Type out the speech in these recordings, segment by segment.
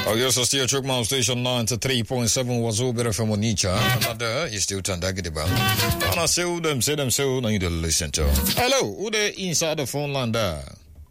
Oh, yes, I still check my station 93.7 was over from Onicha. Another is still Tandagidiba. And I say them, say them, so now you to listen to. Hello, who there inside the phone line there?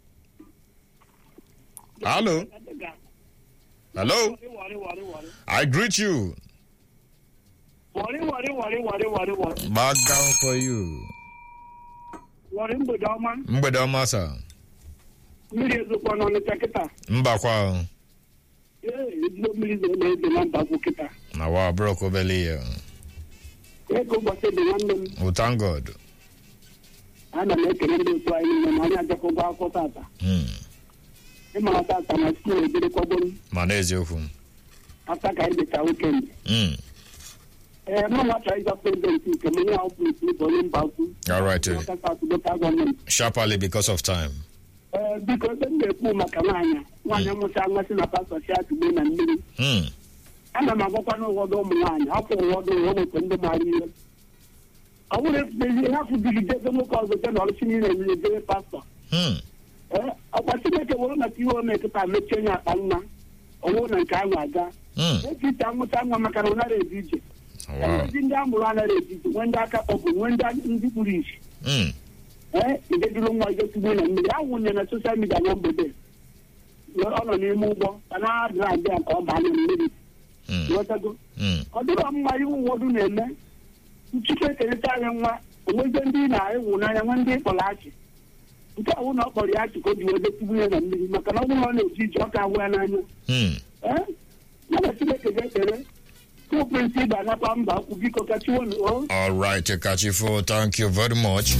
Hello? Hello? I greet you. Wari wari wari wari wari wari. Back down for you. Wari mgbede ọma. Mgbede ọma sa. Mmiri ezokwa n'Ọnịcha kịta. Mbakwa. Ee, ezigbo mmiri zo na-eze na mbagwu kịta. Na wa brok obele ya. Ego ụbọchị dị nwanne m. Oh, thank God. Ana m ekele ndị otu anyị niile na anyị ajakọgwa akwụkwọ tata. Hmm. Ịmara tata na skuul ejerekwagoro Ma n'eziokwu. ata ka anyị dịcha wikendi. Hmm. Ee, mụ nwa chọrọ ịza prezidenti nke m onye ahụ pụrụ isi onye mba ukwu. All right. eh, Ọka South Local Government. Sharply because of time. Ee, biko ebe m na-ekwu maka nwaanyị nwaanyị amụcha nmasị na pastọ si atụgbe na mmiri Hmm. ana m agwakwa n'ụfọdụ ụmụ nwaanyị hapụ ụfọdụ ụwa nwekwe ndị maara ihe ọ bụrụ efuezi hapụ digidebe nwoke ọzọ je na ọrụchi niile niile jere pastọ Hmm. ee ọkwa chineke were maka ihe o mekịta mechie onye akpa nwa ọwụ na nke ahụ aga Hmm. eji ite amụta nwa maka na ọ nara eji ije Wow. ndị ndị a mụrụ anaghị eji ije nwee ndị aka kpọbụ nwee ndị ndị kpuru isi Hmm. ee ideduru nwa ijetugbu na mmiri ahụ nye na soshal midia na mgbede ọ nọ n'ime ụgbọ ka na-adịrị adị ka ọ baa na mmiri Hmm. ghọtago Hmm. ọ dịrọ mma iwu ụfọdụ na-eme nchike ekerịta anyị nwa onweze ndị na-ewu n'anya nwe ndị kpọrọ achị nke ọwụ na ọ kpọrọ ya achị ka o ji wee detugbu ya na mmiri maka na ọ bụrụ na ọ na-eji ije ọ ka ahụ ya n'anya Hmm. ee ya na chineke ga-ekere tuprịnsị ga-anakwa mba akwụ biko ka chiwonu o All right, Kachifo, thank you very much.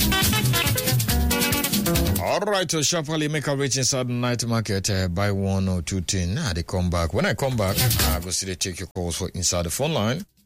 All right, so sharply make a reach inside the night market, uh, buy one or two things. Nah, they come back. When I come back, I go see they take your calls for inside the phone line.